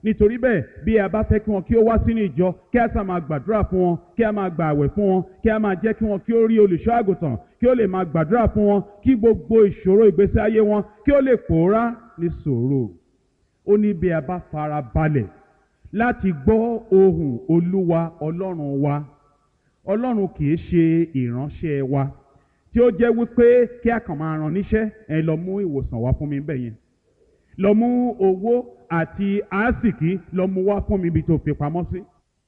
nítorí bẹ́ẹ̀ bí a bá fẹ́ kí wọn kí ó wá sínú ìjọ kí a sá máa gbàdúrà fún wọn kí a máa gbà àwẹ̀ fún wọn kí a máa jẹ́ kí wọn kí ó rí olùṣọ́ àgùntàn kí ó lè máa gbàdúrà fún wọn kí gbogbo ìṣòro ìgbésí ayé wọn kí ó lè pòórá ní sòrò ó ní bí a bá fara balẹ̀ láti gbọ́ ohùn olúwa ọlọ́run wa ọlọ́run kì í ṣe ìránṣẹ́ wa tí ó jẹ́ wípé kí a kàn máa rán níṣẹ́ ẹ lọ mú ìwòsàn wá fún mi bẹ́ẹ̀ yẹn lọ mú owó àti àásìkí lọ mú wá fún mi ibi tó fi pamọ́ sí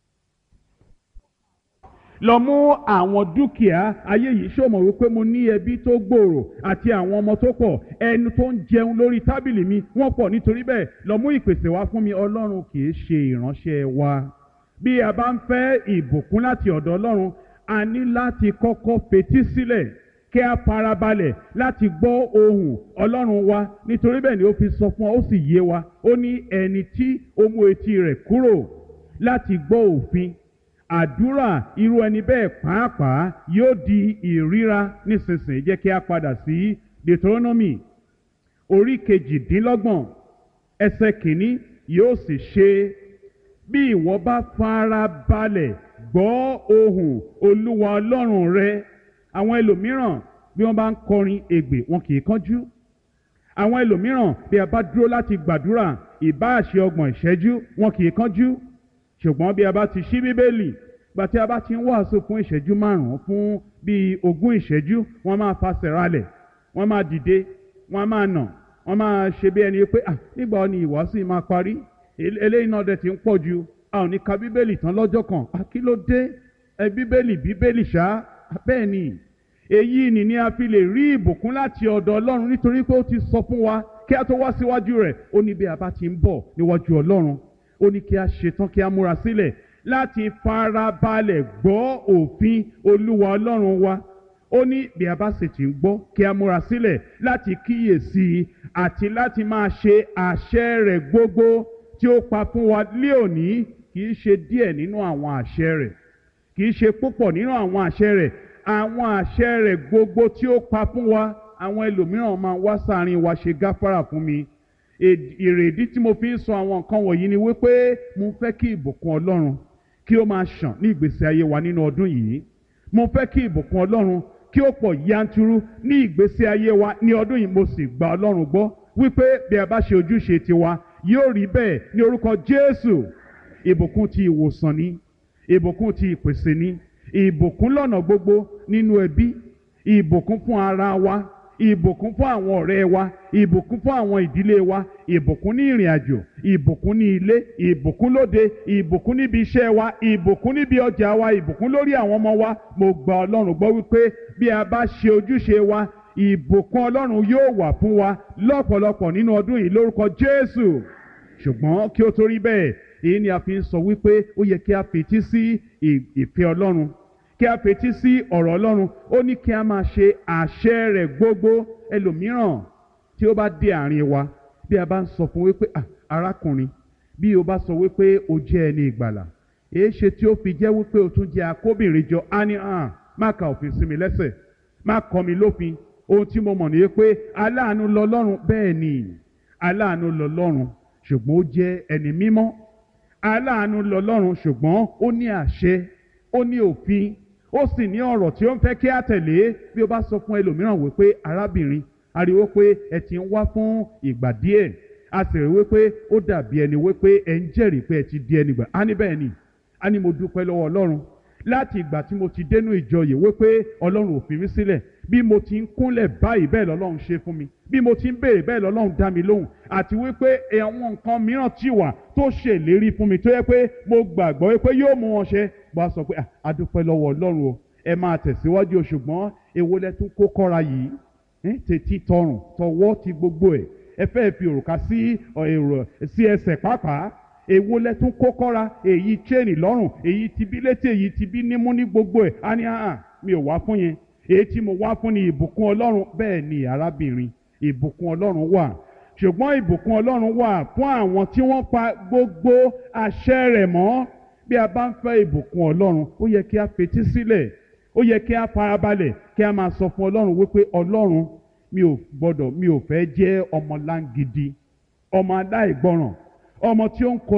lọ mú àwọn dúkìá ayé yìí ṣó mọ̀ wípé mo ní ẹbí tó gbòòrò àti àwọn ọmọ tó pọ̀ ẹnu tó ń jẹun lórí tábìlì mi wọ́n pọ̀ nítorí bẹ́ẹ̀ lọ mú ìpèsè wá fún mi ọlọ́run kì í ṣe ìránṣẹ́ wa bí a bá ń fẹ́ ìbùkún láti ọ̀dọ̀ ọlọ́run a ní láti kọ́kọ́ fetí sílẹ̀ kí a farabalẹ̀ láti gbọ́ ohùn ọlọ́run wa nítorí bẹ́ẹ̀ ni ó fi sọ fún wa ó sì yé wa ó ní ẹni tí ó mú etí rẹ̀ kúrò láti gbọ́ òfin àdúrà irú ẹni bẹ́ẹ̀ pàápàá yóò di ìríra nísinsìnyí jẹ́ kí a padà sí Deuteronomy orí kejìdínlọ́gbọ̀n ẹsẹ̀ kìíní yóò sì ṣe bí ìwọ bá fara balẹ̀ gbọ́ ohùn olúwa ọlọ́run rẹ àwọn ẹlòmíràn bí wọ́n bá ń kọrin ègbè wọn kì í kánjú àwọn ẹlòmíràn bí a bá dúró láti gbàdúrà ìbáàṣe ọgbọ̀n ìṣẹ́jú wọn kì í kánjú ṣùgbọ́n bí a bá ti ṣí bíbélì gbà tí a bá ti ń wàásù fún ìṣẹ́jú márùn-ún fún bíi ogún ìṣẹ́jú wọ́n máa fasẹ̀ ralẹ̀ wọ́n máa dìde wọ́n máa nà wọ́n máa ṣe bí ẹni pé ah nígbà ni ìwàásù yìí máa parí eléyìí náà dẹ̀ ti ń pọ̀ ju a ò ní ka bíbélì tán lọ́jọ́ kan ah kí ló dé ẹ bíbélì bíbélì ṣá bẹ́ẹ̀ ni èyí ni ni a fi lè rí ìbùkún láti ọ̀dọ̀ ọlọ́run nítorí pé ó ti sọ fún wa kí a tó wá síwájú rẹ̀ ó ní bí a bá ti ń bọ̀ níwájú ọlọ́run ó ní kí a ṣetán kí a múra sílẹ̀ láti farabalẹ̀ gbọ́ òfin olúwa ọlọ́run wa ó ní bí a bá sì ti ń gbọ́ kí a múra sílẹ̀ láti kíyèsí i àti láti máa ṣe àṣẹ rẹ̀ gbogbo tí ó pa fún wa lé òní kì í ṣe díẹ̀ nínú àwọn àṣẹ rẹ̀ kì í ṣe púpọ̀ nínú àwọn àṣẹ rẹ̀ àwọn àṣẹ rẹ̀ gbogbo tí ó pa fún wa àwọn ẹlòmíràn máa wá sáàrin wa ṣe gáfárà fún mi èrèdí tí mo fi ń sọ àwọn nǹkan wọ̀nyí ni wípé mo fẹ́ kí ìbùkún ọlọ́run kí ó máa ṣàn ní ìgbésí ayé wa nínú ọdún yìí mo fẹ́ kí ìbùkún ọlọ́run kí ó pọ̀ yanturu ní ìgbésí ayé wa ní ọdún yìí mo sì gba ọlọ́run gbọ́ wípé bí a bá ṣe ojúṣe tiwa yóò rí bẹ́ẹ̀ ní orúkọ jésù ìbùkún ti ìwòsàn ni ìbùkún ti ìpèsè ni ìbùkún lọ́nà gbogbo nínú ẹbí ìbùkún fún ara wa ìbùkún fún àwọn ọ̀rẹ́ wa ìbùkún fún àwọn ìdílé wa ìbùkún ní ìrìn àjò ìbùkún ní ilé ìbùkún lóde ìbùkún níbi iṣẹ́ wa ìbùkún níbi ọjà wa ìbùkún lórí àwọn ọmọ wa mo gba ọlọ́run gbọ́ wípé bí a bá ṣe ojúṣe wa ìbùkún ọlọ́run yóò wà fún wa lọ́pọ̀lọpọ̀ nínú ọdún yìí lórúkọ jésù ṣùgbọ́n kí ó tó rí bẹ́ẹ̀ èyí ni a fi ń sọ wípé ó yẹ kí a fetí sí ìfẹ́ ọlọ́run kí a fetí sí ọ̀rọ̀ ọlọ́run ó ní kí a máa ṣe àṣẹ rẹ̀ gbogbo ẹlòmíràn tí ó bá dé àárín wa bí a bá ń sọ fún wípé arákùnrin bí o bá sọ wípé o jẹ́ ẹni ìgbàlà èé ṣe tí ó fi jẹ́ wípé o tún jẹ́ akóbìnrin jọ á ní hàn má ka òfin sí mi lẹ́sẹ̀ má kọ́ mi lófin ohun tí mo mọ̀ ní pé aláàánú lọ́lọ́run bẹ́ẹ̀ ni aláàánú lọ́lọ́run ṣùgbọ́n ó jẹ́ ẹni mímọ́ aláàánú lọ́lọ́run ṣùgbọ́n ó ní àṣẹ ó ní òfin ó sì ní ọ̀rọ̀ tí ó ń fẹ́ kí á tẹ̀lé bí ó bá sọ fún ẹlòmíràn wípé arábìnrin ariwo pé ẹ ti ń wá fún ìgbà díẹ̀ a sì rí wípé ó dàbí ẹni wípé ẹ ń jẹ́rìí pé ẹ ti di ẹni gbà á ní bẹ́ẹ̀ ni á ní mo dúpẹ́ lọ́wọ́ ọlọ́run láti ìgbà tí mo ti dénú ìjọ yìí wípé ọlọ́run ò fi mí sílẹ̀ bí mo ti ń kúnlẹ̀ báyìí bẹ́ẹ̀ lọ́lọ́run ṣe fún mi bí mo ti ń béèrè bẹ́ẹ̀ lọ́lọ́run dá mi lóhùn àti wípé àwọn nǹkan mìíràn ti wà tó ṣèlérí fún mi tó yẹ pé mo gbàgbọ́ wípé yóò mú wọn ṣe bó a sọ pé a dúpẹ́ lọ́wọ́ ọlọ́run o ẹ máa tẹ̀síwájú o ṣùgbọ́n èwo lẹ tún kó kọ́ra yìí tètè tọrùn tọwọ́ ti gbogbo ẹ̀ ẹ fẹ́ fi òrùka sí èrò sí ẹsẹ̀ pàápàá èwo lẹ tún kó kọ́ra èyí chain lọ́rùn èyí ti bí létí èyí ti bí nímú ní gbogbo ẹ̀ á ní àhàn mi ò wá fún yẹn èyí tí mo wá fún ni ìbùkún ọlọ́run bẹ́ẹ̀ ni arábìnrin ìbùkún ọlọ́run wà ṣùgbọ́n ìbùkún ọlọ́run wà fún àwọn tí wọ́n pa gbogbo àṣẹ rẹ̀ mọ́ bí a bá ń fẹ́ ìbùkún ọlọ́run ó yẹ kí a fetí sílẹ̀ ó yẹ kí a farabalẹ̀ kí a máa sọ fún ọlọ́run wípé ọlọ́run mi ò gbọ́dọ̀ mi ò fẹ́ jẹ́ ọmọ láǹgidi ọmọ aláìgbọràn ọmọ tí ó ń kọ